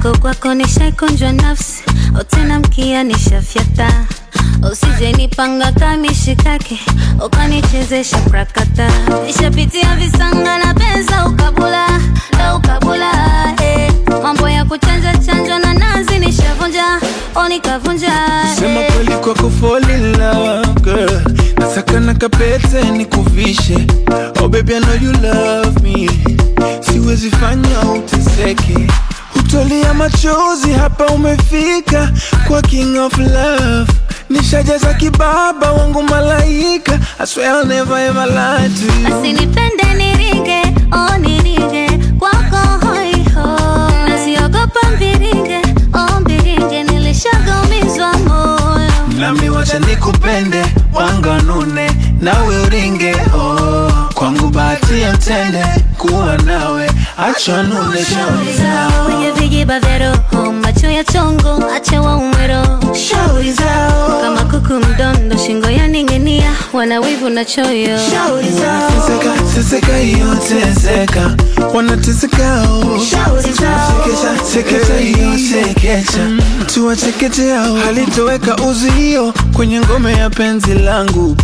mwenzako kwako nishaikunjwa nafsi otena mkia nishafyata usije nipanga kamishikake ukanichezesha prakata nishapitia visanga na pesa ukabula ndo ukabula eh. mambo ya kuchanja chanjwa na nazi nishavunja o nikavunja Sema eh. kweli kwako fall in love girl Nasaka na kapete nikuvishe Oh baby I know you love me Siwezi fanya uteseke Hutolia machozi hapa umefika Kwa king of love Nishajaza kibaba wangu malaika I swear I'll never ever lie to you asinipende nirige o nirige kwako hoiho nasiogopa mbiringe o mbiringe nilishagamizwa moyo Nami wacha nikupende wanganune nawe uringe oh. Kwangu bahati ya mtende kuwa nawe acha nune shauri zao kwenye vijiba vya roho macho ya chongo ache waumwero shauri zao kama kuku mdondo shingo ya ning'inia wana wivu na choyo Wanateseka, teseka hiyo teseka wanateseka oh. Sekesha, sekesha hiyo sekecha tuwachekeche hao halitoweka uzio kwenye ngome ya penzi langu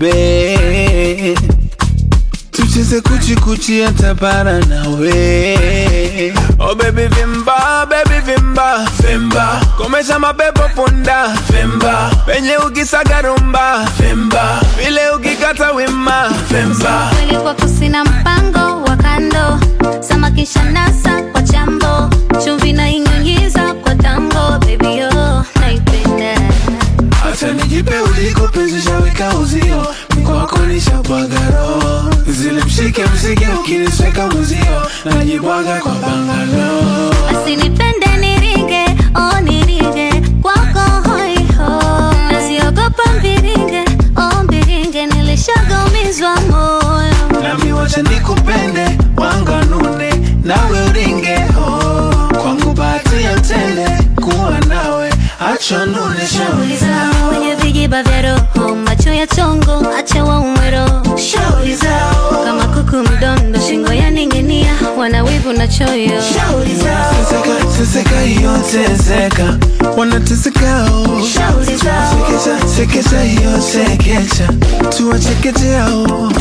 baby tucheze kuchikuchi hata para nawe oh baby vimba baby vimba vimba komesha mapepo punda vimba penye ukisaga rumba vimba vile ukikata wima vimba kweli kwako sina mpango wa kando samakisha nasa kwa chambo chumvi na inyunyiza kwa tango baby yo naipenda Acha nijipe uliko penzi shaweka uzio Mkwako nishabwaga roho Zile mshike msike ukinisweka muzio Najibwaga kwa bangalo asinipende nirige o nirige kwako hoiho nasiogopa mbiringe o mbiringe nilishagamizwa moyo Nami wacha nikupende wanganune nawe uringe oh. Kwangu bahati ya mtende kuwa nawe acha nune shauri zao kwenye vijiba vya roho macho ya chongo ache waumwero Shauri zao kama kuku mdondo shingo ya ning'inia wana wivu na choyo Teseka, teseka hiyo teseka wanateseka oh. Sekesha, sekesha hiyo sekecha tuwachekeche hao